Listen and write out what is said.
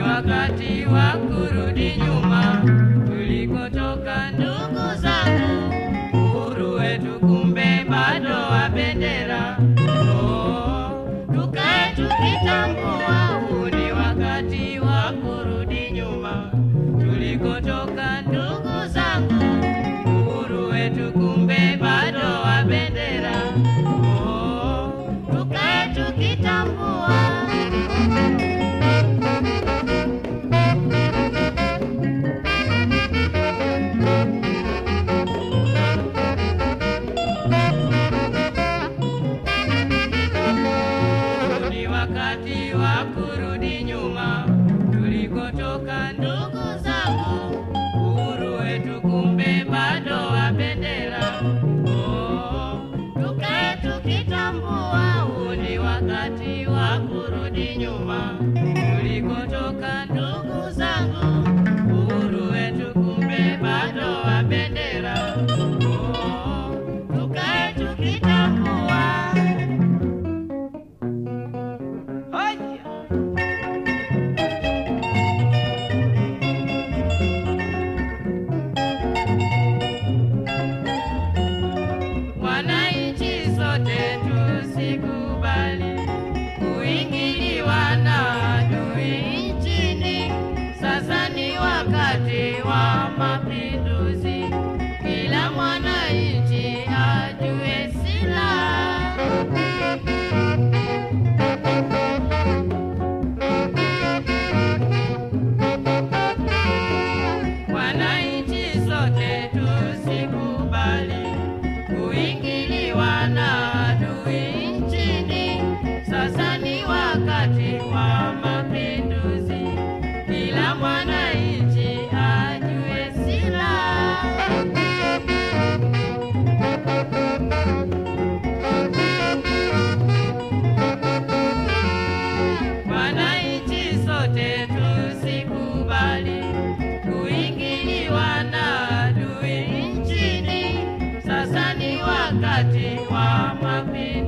wakati wa kurudi nyuma tulikotoka, ndugu zangu, uhuru wetu kumbe bado wa bendera. Oh, tukae tukitambua huu ni wakati wa kurudi nyuma tulikotoka, ndugu zangu, uhuru wetu kumbe bado wa bendera. Oh, tukae tukitambua ni wakati wa kurudi nyuma tulikotoka, ndugu zangu, uhuru wetu kumbe bado wa bendera. Oh, tukae tukitambua huu ni wakati wa kurudi nyuma tulikotoka, ndugu zangu, uhuru wetu kumbe bado wa bendera. Oh, tukae tukitambua Haya. Wananchi sote tusikubali kuingiliwa na adui nchini. Sasa ni wakati wa mapinduzi, kila mwananchi ajue silaha Wananchi sote tusikubali kuingiliwa na adui nchini. Sasa ni wakati wa mapinduzi, kila mwananchi ajue silaha. Wananchi sote tusikubali kuingiliwa na adui nchini. Sasa ni wakati wa mapinduzi.